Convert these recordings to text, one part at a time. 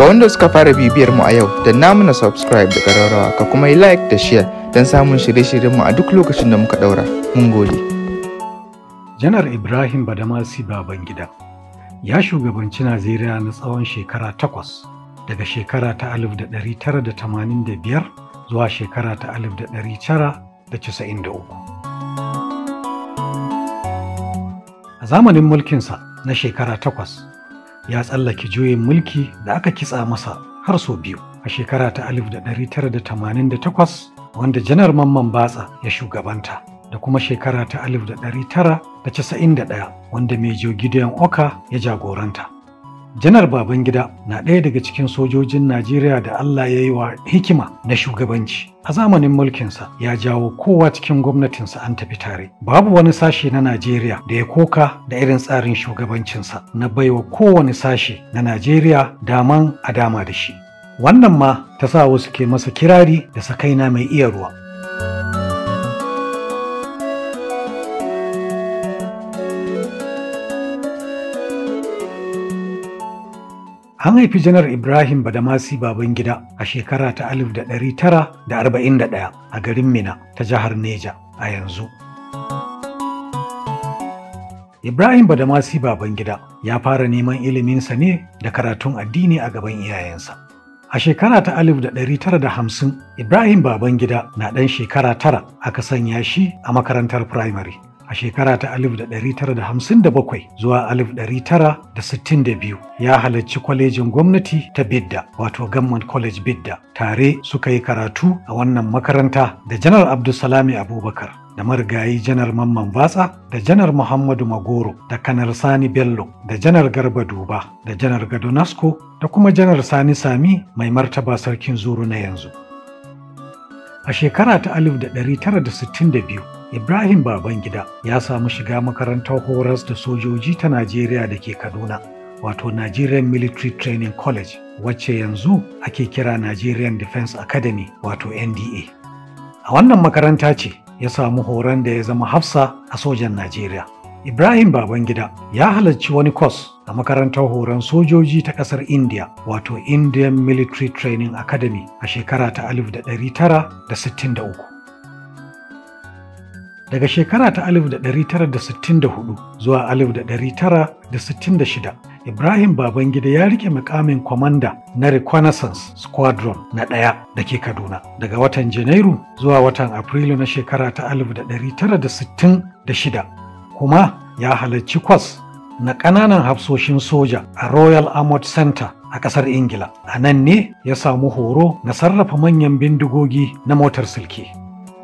Ga wanda suka fara bibiyar mu a yau, da namu na subscribe da ƙararrawa ka kuma yi like da share don samun shirye-shiryen mu a duk lokacin da muka ɗaura. Mun gode. Janar Ibrahim Badamasi Babangida ya shugabanci Najeriya na tsawon shekara takwas daga shekara ta 1985 zuwa shekara ta 1993. A zamanin mulkinsa na shekara takwas ya tsallake juyin mulki da aka kitsa masa har sau biyu a shekara ta 1988 wanda janar Mamman Batsa ya shugabanta. da kuma shekara ta 1991 wanda Mejo Gideon Oka ya jagoranta. Janar Babangida na ɗaya daga cikin sojojin Najeriya da Allah ya yi wa hikima na shugabanci. A zamanin mulkinsa ya jawo kowa cikin gwamnatinsa an tafi tare. Babu wani sashe na Najeriya da ya koka da irin tsarin shugabancinsa na baiwa kowane sashe na Najeriya daman a dama da shi. Wannan ma ta sa wasu ke masa kirari da sakaina mai iya ruwa. An haifi Janar Ibrahim Badamasi Babangida a shekara ta 1941 a garin Mina ta jihar Neja a yanzu. Ibrahim Badamasi Babangida ya fara neman iliminsa ne da karatun addini a gaban iyayensa. A shekara ta 1950 Ibrahim Babangida na ɗan shekara tara aka sanya shi a makarantar firamare. a shekara ta 1957 zuwa 1962 ya halarci kwalejin gwamnati ta Bidda wato Gamman College Bidda tare suka yi karatu a wannan makaranta da Janar Abdulsalami Abubakar da marigayi Janar Mamman Batsa da Janar Muhammadu Magoro da Kanar Sani Bello da Janar Garba Duba da Janar Gado Nasko da kuma Janar Sani Sami mai martaba sarkin Zuru na yanzu. A shekara ta 1962 Ibrahim Babangida ya samu shiga makarantar horas da sojoji ta Najeriya da ke Kaduna, wato Nigerian Military Training College, wacce yanzu ake kira Nigerian Defense Academy, wato NDA. A wannan makaranta ce ya samu horon da ya zama hafsa a sojan Najeriya. Ibrahim Babangida ya halarci wani kwas a makarantar horon sojoji ta ƙasar India, wato Indian Military Training Academy a shekara ta 1963. daga shekara ta 1964 zuwa 1966 ibrahim babangida ya rike mukamin kwamanda na reconnaissance squadron na ɗaya da ke kaduna daga watan janairu zuwa watan afrilu na shekara ta 1966 kuma ya halarci kwas na ƙananan hafsoshin soja a royal armoured center a ƙasar ingila a nan ne ya samu horo na sarrafa manyan bindigogi na motar silke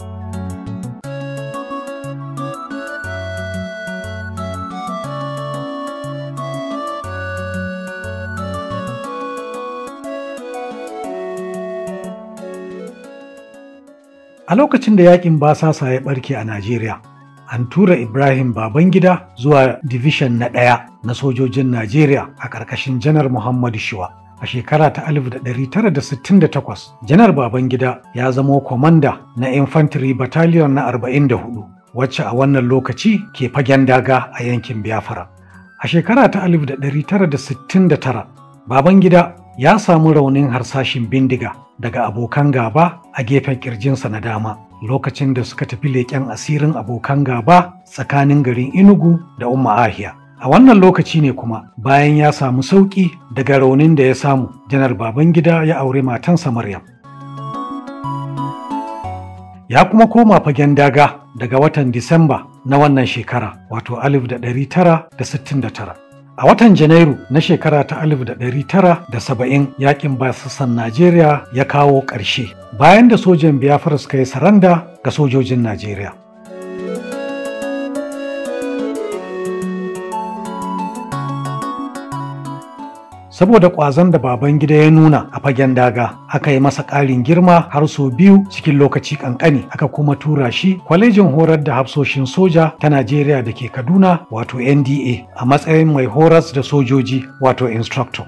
A lokacin da yakin basasa ya barke a Najeriya, an tura Ibrahim Babangida zuwa Division na ɗaya na sojojin Najeriya a ƙarƙashin Janar Muhammadu Shiwa. A shekara ta 1968, Janar Babangida ya zamo kwamanda na Infantry Battalion na 44, wacce a wannan lokaci ke fagen daga a yankin Biafra. A shekara ta 1969, Babangida ya samu raunin harsashin bindiga daga abokan gaba a gefen kirjinsa na dama lokacin da suka tafi leƙen asirin abokan gaba tsakanin garin Inugu da Umma Ahiya. A wannan lokaci ne kuma bayan ya samu sauƙi daga raunin da ya samu janar Babangida ya aure matansa Maryam. Ya kuma koma fagen daga daga watan Disamba na wannan shekara wato 1969. A watan Janairu na shekara ta 1970 yakin basassan Najeriya ya kawo ƙarshe bayan da sojan Biafra suka yi saranda ga sojojin Najeriya. Saboda ƙwazon da baban gida ya nuna a fagen daga, aka yi masa ƙarin girma har sau biyu cikin lokaci ƙanƙani, aka kuma tura shi kwalejin horar da hafsoshin soja ta Najeriya da ke Kaduna wato NDA a matsayin mai horas da sojoji wato instructor.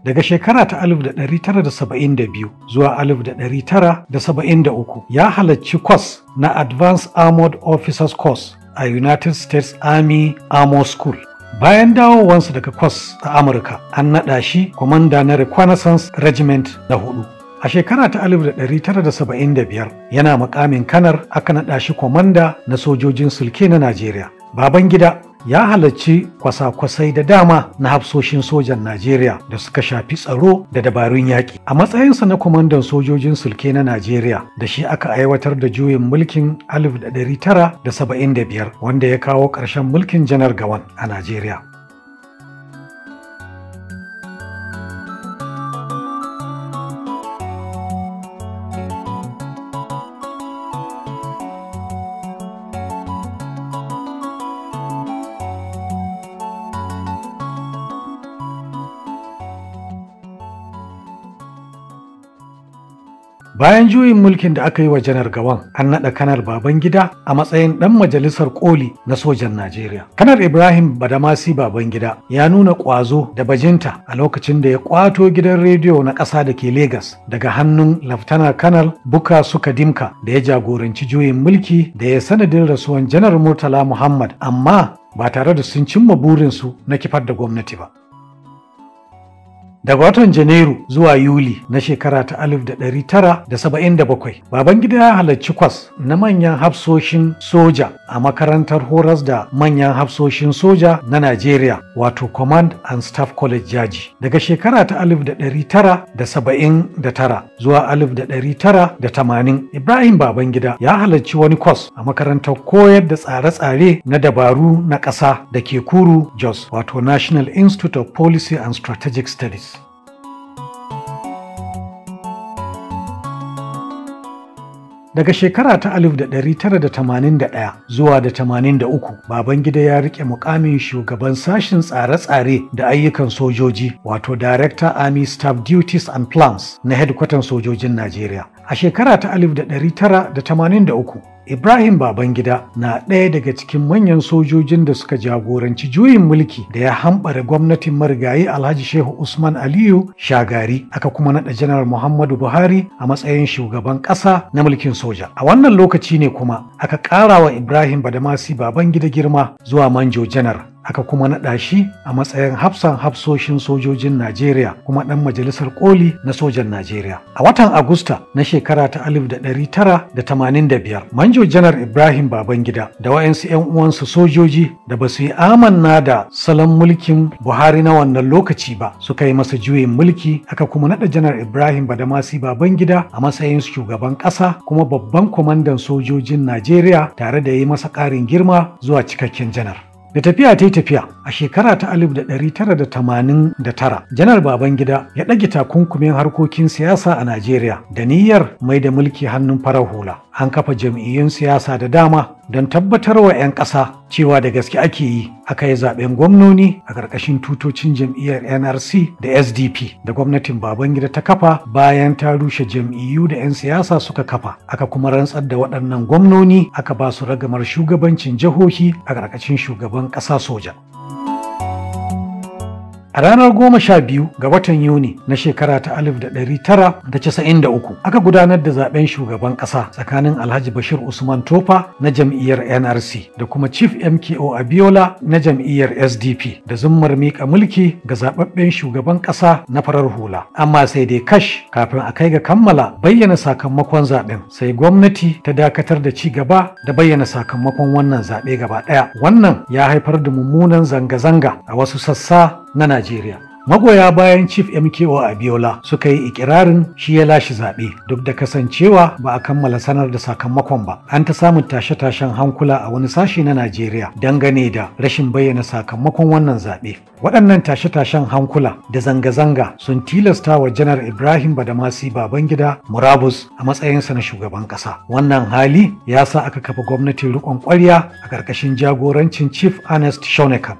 daga shekara ta 1972 zuwa 1973 ya halarci kwas na Advanced Armored Officers Course a United States Army Armor School. Bayan dawowansa daga kwas a Amurka, an naɗa shi kwamanda na Reconnaissance Regiment na hudu. A shekara ta 1975 yana makamin kanar aka naɗa shi kwamanda na sojojin sulke na Najeriya. Babangida ya halarci kwasa-kwasai da dama na hafsoshin sojan Najeriya da suka shafi tsaro da dabarun yaƙi. A matsayinsa na kwamandan sojojin sulke na Najeriya da shi aka aiwatar da juyin mulkin 1975 wanda ya kawo ƙarshen mulkin janar Gawan a Najeriya. Bayan juyin mulkin da aka yi wa Janar Gawan, an naɗa Kanar Babangida a matsayin ɗan majalisar koli na sojan Najeriya. Kanar Ibrahim Badamasi Babangida ya nuna ƙwazo da bajinta a lokacin da ya ƙwato gidan rediyo na ƙasa da ke Legas daga hannun Laftana Kanar Buka Suka Dimka da ya jagoranci juyin mulki da ya sanadin rasuwan Janar Murtala Muhammad amma ba tare da sun cimma burinsu na kifar da gwamnati ba. Daga watan Janairu zuwa Yuli na shekara ta 1977, Babangida ya halarci kwas na manyan hafsoshin soja a makarantar horas da manyan hafsoshin soja na Najeriya wato Command and Staff College Jaji. Daga shekara ta 1979 zuwa 1980, Ibrahim Babangida ya halarci wani kwas a makarantar koyar da tsare-tsare na dabaru na ƙasa da ke Kuru Jos wato National Institute of Policy and Strategic Studies. Daga shekara ta 1981 zuwa da 83, Babangida ya rike mukamin shugaban sashen tsare-tsare da ayyukan sojoji wato Director Army Staff Duties and Plans na hedkwatan sojojin Najeriya. A shekara ta 1983, Ibrahim Babangida na ɗaya daga cikin manyan sojojin da suka jagoranci juyin mulki da ya hambara gwamnatin marigayi Alhaji Shehu Usman Aliyu Shagari aka kuma naɗa Janar Muhammadu Buhari a matsayin shugaban ƙasa na mulkin soja. A wannan lokaci ne kuma aka ƙara wa Ibrahim Badamasi Babangida girma zuwa Manjo Janar aka kuma naɗa shi a matsayin hafsan hafsoshin sojojin Najeriya kuma ɗan majalisar koli na sojan Najeriya. A watan Agusta na shekara ta 1985, Manjo Janar Ibrahim Babangida da wayansu 'yan uwansu sojoji da ba su yi amanna da salon mulkin Buhari na wannan lokaci ba suka yi masa juyin mulki aka kuma naɗa Janar Ibrahim Badamasi Babangida a matsayin shugaban ƙasa kuma babban kwamandan sojojin Najeriya tare da yi masa ƙarin girma zuwa cikakken janar. Da tafiya ta yi tafiya a shekara ta 1989 janar Babangida ya ɗage takunkumin harkokin siyasa a Najeriya da niyyar mai da mulki hannun farar hula. An kafa jam'iyyun siyasa da dama don tabbatar wa 'yan ƙasa cewa da gaske ake yi aka yi zaben gwamnoni a ƙarƙashin tutocin jam'iyyar NRC da SDP da gwamnatin Babangida ta kafa bayan ta rushe jam'iyyu da 'yan siyasa suka kafa aka kuma rantsar da waɗannan gwamnoni aka ba su ragamar shugabancin jihohi a ƙarƙashin shugaban ƙasa soja. A ranar goma sha biyu ga watan Yuni na shekara ta alif da ɗari tara da casa'in da uku aka gudanar da zaben shugaban ƙasa tsakanin Alhaji Bashir Usman Tofa na jam'iyyar NRC da kuma Chief MKO Abiola na jam'iyyar SDP da zummar miƙa mulki ga zababben shugaban ƙasa na farar hula. Amma sai dai kash kafin a kai ga kammala bayyana sakamakon zaben sai gwamnati ta dakatar da ci gaba da bayyana sakamakon wannan zaɓe gaba ɗaya. Wannan ya haifar da mummunan zanga-zanga a wasu sassa na Najeriya. Magoya bayan Chief MKO Abiola suka yi ikirarin shi ya lashe zaɓe duk da kasancewa ba a kammala sanar da sakamakon ba. An ta samun tashe-tashen hankula a wani sashe na Najeriya dangane da rashin bayyana sakamakon wannan zaɓe. Waɗannan tashe-tashen hankula da zanga-zanga sun tilasta wa Janar Ibrahim Badamasi Babangida Murabus a matsayinsa na shugaban ƙasa. Wannan hali ya sa aka kafa gwamnatin riƙon ƙwarya a ƙarƙashin jagorancin Chief Ernest Shonekan.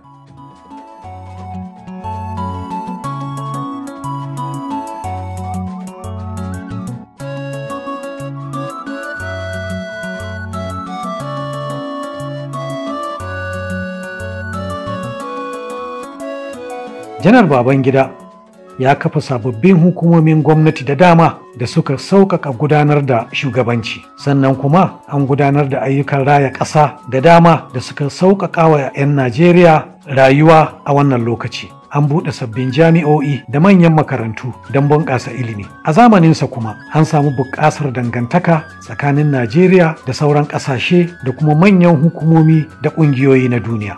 janar babangida ya kafa sababbin hukumomin gwamnati da dama da suka sauƙaƙa gudanar da shugabanci sannan kuma an gudanar da ayyukan raya ƙasa da dama da suka sauƙaƙa wa 'yan najeriya rayuwa a wannan lokaci an buɗe sabbin jami'o'i da manyan makarantu don bunƙasa ilimi a zamaninsa kuma an samu buƙasar dangantaka tsakanin najeriya da sauran ƙasashe da kuma manyan hukumomi da ƙungiyoyi na duniya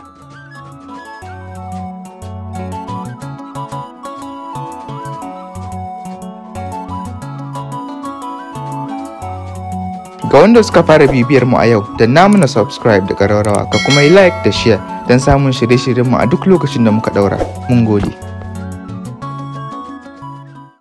Ga wanda suka fara bibiyar mu a yau, da namu na subscribe da ƙararrawa ka kuma yi like da share don samun shirye-shiryenmu a duk lokacin da muka ɗaura. Mun gode.